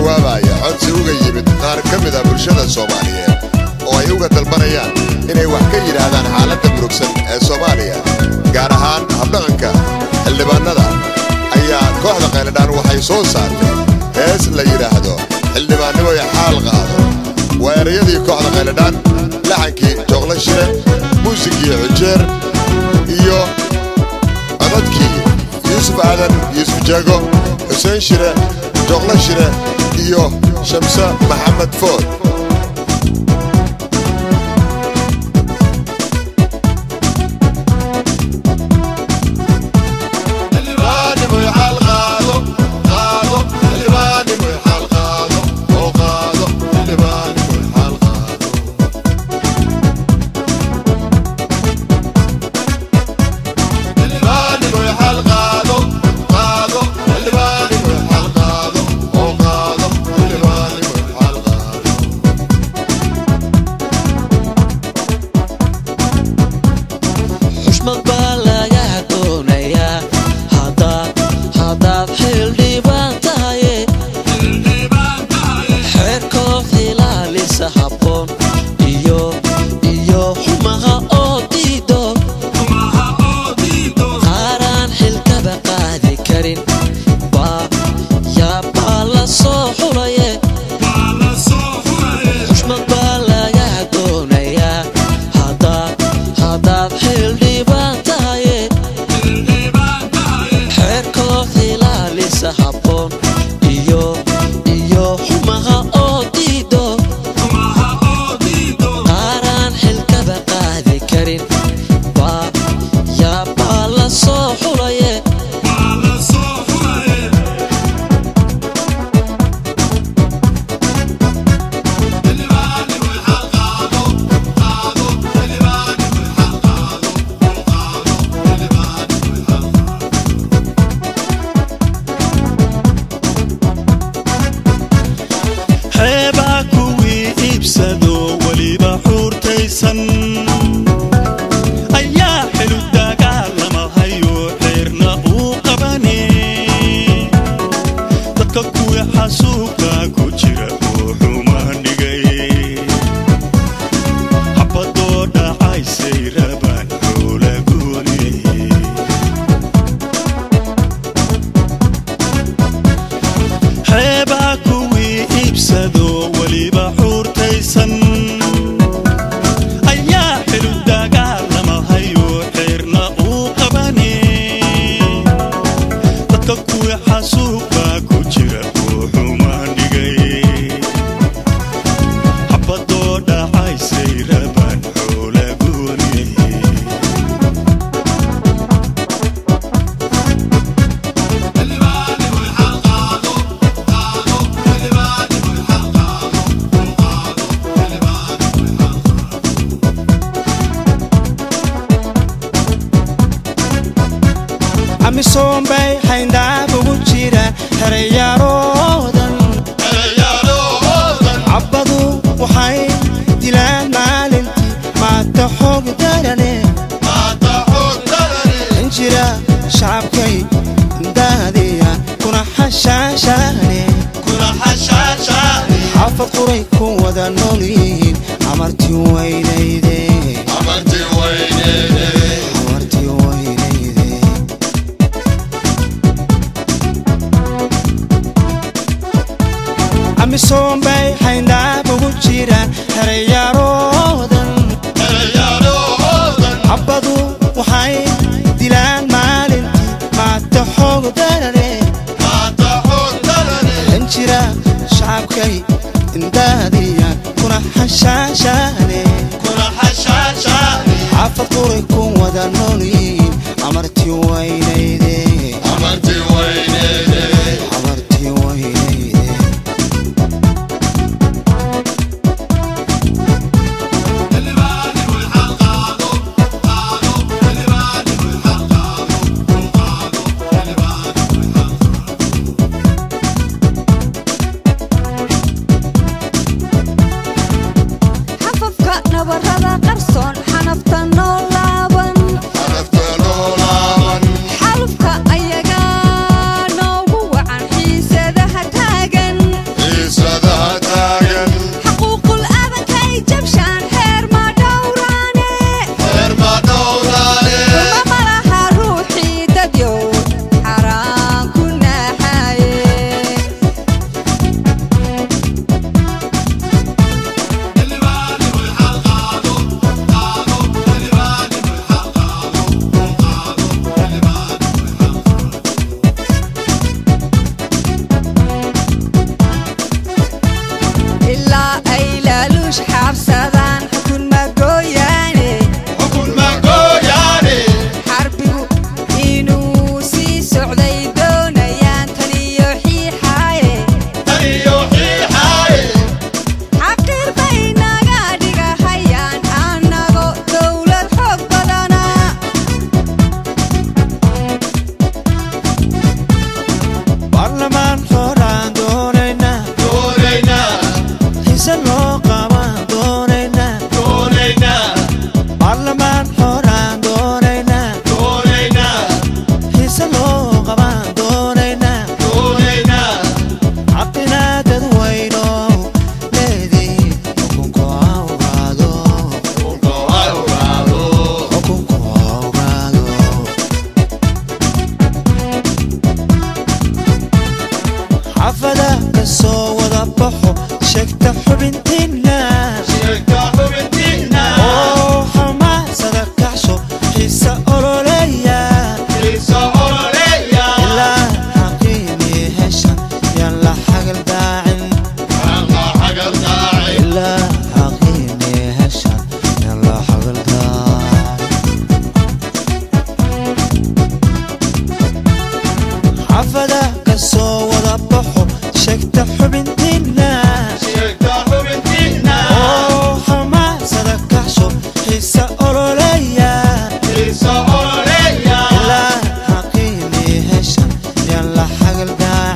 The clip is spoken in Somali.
jawaabaya codsi uga yimid qaar ka mid a bulshada soomaaliyeed oo ay uga dalbanayaan inay wax ka yidhaahdaan xaaladda murugsan ee soomaaliya gaar ahaan habdhaqanka xildhibaannada ayaa kooxda qayladhaan waxay soo saartay hees la yidhaahdo xildhibaannimo ee xaal qaado waa erayadii kooxda qayladhaan laxankii jooqla shire muusigii xujeer iyo codadkii yuusuf aadan yuusuf jeego xuseen shire jooqla shire iyo shamse maxamed food xushmad baa laga doonayaa haddaad haddaad xildhibaan tahaye xeerkoof ilaalisa habboon iyo iyo xumaha oo diido qaaraan xilkaba qaadi karin baa yaabaa la soo xulaye xushmad baa laga doonayaa haddaad haddaad xildhibaan tahaye xeerkoof ilaalisa habboon iyo iyo xumaha oo diido qaaraan xilkaba qaadi karin baa yaabaa la soo xulaye xeebaa kuwii iibsado weliba xuurtaysan ayaa xilu dagaalamahayo xeerna uu qabane dadka kuwii xasuuqa ku jira oo xumaan dhigay xabadoo dhacaysay rabaan xoola gooni xeebaa kuwii iibsado weliba xuurtaysan ayaa xilu dagaalamahayo xeerna uu qabane dadka kuwii xasuuqa ku jira oo xumaan dhigay xabadoo dhacaysay rabaan xoola gooni amisoon bay xayndaab ugu jira herayaaloodan cabbadu waxay dilaan maalintii maata xoog darane in jira shacabkay daadiya kuna xashaashaane xaafad quray ku wada nool yihiin amartii weynayde amartii weynayde amisoon bay xayndaab ugu jira herayaaloodan cabbadu waxay dilaan maalintii maata xoog darane in jira shacabkay indaadiya kuna xashaashaane xaafad quray ku wada nool yihiin amartii weynayde amartii weynayde xafafka nabarada qarsoon xanafta noo laaban xalufka ka soo wada baxo sheegta xubintiinna oo xamaasada kacsho xiisa ololeeya ilaa xaqiini heshan yaan la xagal daacin ilaa xaqiini heshan yaan la xagal daacin xafada ka soo wada baxo sheegta xubintiinna oo xamaasada kacsho xiisa ololeeya ilaa xaqiini heshan yaan la xagal daacin